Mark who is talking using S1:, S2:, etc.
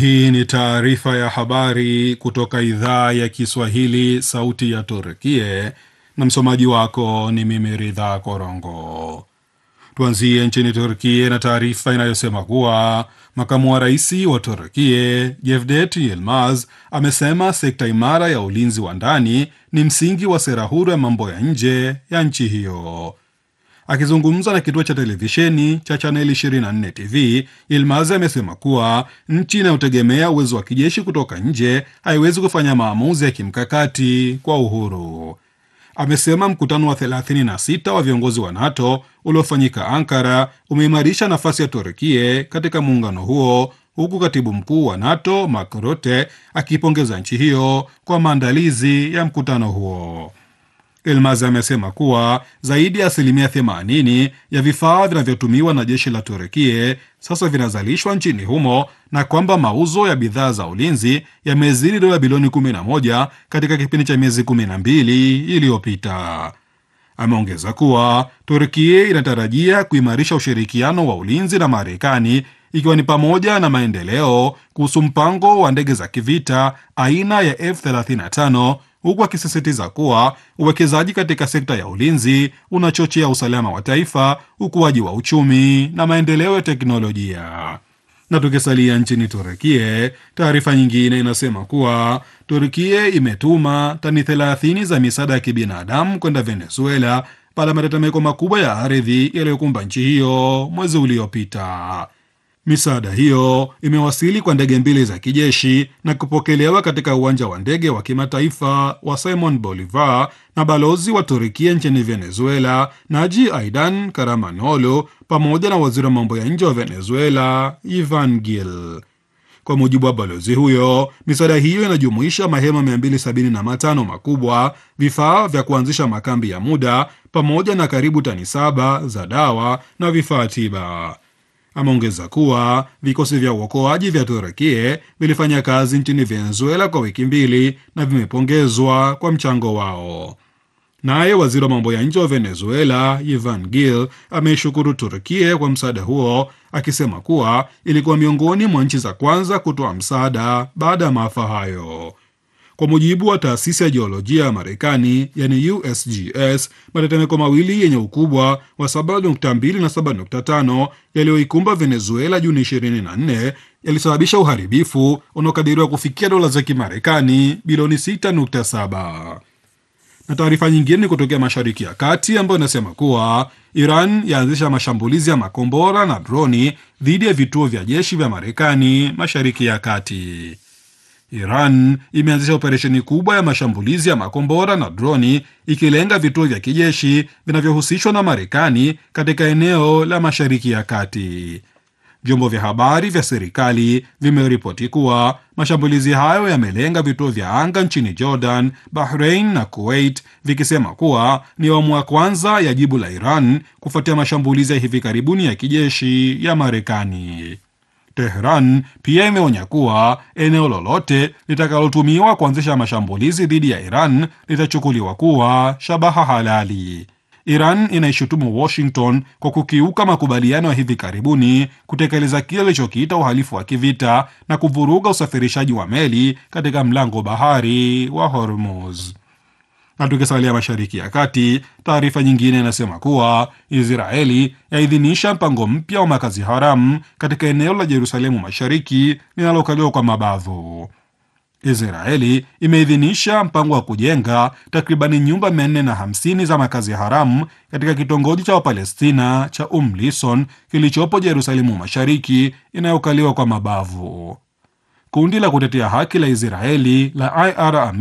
S1: Hii ni taarifa ya habari kutoka idhaa ya Kiswahili, sauti ya Turkie, na msomaji wako ni mimi Ridha Korongo. Tuanzie nchini Turkie na taarifa inayosema kuwa makamu wa rais wa Turkie Jevdet Yilmaz amesema sekta imara ya ulinzi wa ndani ni msingi wa sera huru ya mambo ya nje ya nchi hiyo. Akizungumza na kituo cha televisheni cha chaneli 24 TV, Yilmaz amesema kuwa nchi inayotegemea uwezo wa kijeshi kutoka nje haiwezi kufanya maamuzi ya kimkakati kwa uhuru. Amesema mkutano wa 36 wa viongozi wa NATO uliofanyika Ankara umeimarisha nafasi ya Turkie katika muungano huo, huku katibu mkuu wa NATO Mark Rutte akipongeza nchi hiyo kwa maandalizi ya mkutano huo. Elmaz amesema kuwa zaidi ya asilimia 80 ya vifaa vinavyotumiwa na jeshi la Turukie sasa vinazalishwa nchini humo na kwamba mauzo ya bidhaa za ulinzi yamezidi dola bilioni 11 katika kipindi cha miezi 12 iliyopita. Ameongeza kuwa Turkie inatarajia kuimarisha ushirikiano wa ulinzi na Marekani ikiwa ni pamoja na maendeleo kuhusu mpango wa ndege za kivita aina ya F35 huku akisisitiza kuwa uwekezaji katika sekta ya ulinzi unachochea usalama wa taifa, ukuaji wa uchumi na maendeleo ya teknolojia. Na tukisalia nchini Turukie, taarifa nyingine inasema kuwa Turkie imetuma tani 30 za misaada ya kibinadamu kwenda Venezuela baada ya matetemeko makubwa ya ardhi yaliyokumba nchi hiyo mwezi uliopita. Misaada hiyo imewasili kwa ndege mbili za kijeshi na kupokelewa katika uwanja wa ndege wa kimataifa wa Simon Bolivar na balozi wa Turkia nchini Venezuela, Naji Aidan Karamanolo, pamoja na waziri wa mambo ya nje wa Venezuela, Ivan Gil. Kwa mujibu wa balozi huyo, misaada hiyo inajumuisha mahema 275 makubwa, vifaa vya kuanzisha makambi ya muda, pamoja na karibu tani saba za dawa na vifaa tiba. Ameongeza kuwa vikosi vya uokoaji vya Turukie vilifanya kazi nchini Venezuela kwa wiki mbili na vimepongezwa kwa mchango wao. Naye waziri wa mambo ya nje wa Venezuela Ivan Gil ameishukuru Turkie kwa msaada huo, akisema kuwa ilikuwa miongoni mwa nchi za kwanza kutoa msaada baada ya maafa hayo. Kwa mujibu wa taasisi ya jiolojia ya Marekani yani USGS, matetemeko mawili yenye ukubwa wa 7.2 na 7.5 yaliyoikumba Venezuela Juni 24 yalisababisha uharibifu unaokadiriwa kufikia dola za Kimarekani bilioni 6.7. Na taarifa nyingine ni kutokea Mashariki ya Kati ambayo inasema kuwa Iran yaanzisha mashambulizi ya makombora na droni dhidi ya vituo vya jeshi vya Marekani Mashariki ya Kati. Iran imeanzisha operesheni kubwa ya mashambulizi ya makombora na droni ikilenga vituo vya kijeshi vinavyohusishwa na Marekani katika eneo la Mashariki ya Kati. Vyombo vya habari vya serikali vimeripoti kuwa mashambulizi hayo yamelenga vituo vya anga nchini Jordan, Bahrain na Kuwait, vikisema kuwa ni awamu ya kwanza ya jibu la Iran kufuatia mashambulizi ya hivi karibuni ya kijeshi ya Marekani. Tehran pia imeonya kuwa eneo lolote litakalotumiwa kuanzisha mashambulizi dhidi ya Iran litachukuliwa kuwa shabaha halali. Iran inaishutumu Washington kwa kukiuka makubaliano ya hivi karibuni, kutekeleza kile ilichokiita uhalifu wa kivita na kuvuruga usafirishaji wa meli katika mlango bahari wa Hormuz. Na tukisalia Mashariki ya Kati, taarifa nyingine inasema kuwa Israeli yaidhinisha mpango mpya wa makazi haramu katika eneo la Jerusalemu Mashariki linalokaliwa kwa mabavu. Israeli imeidhinisha mpango wa kujenga takribani nyumba 450 za makazi haramu katika kitongoji cha Wapalestina cha Um Lison kilichopo Jerusalemu Mashariki inayokaliwa kwa mabavu. Kundi la kutetea haki la Israeli la IR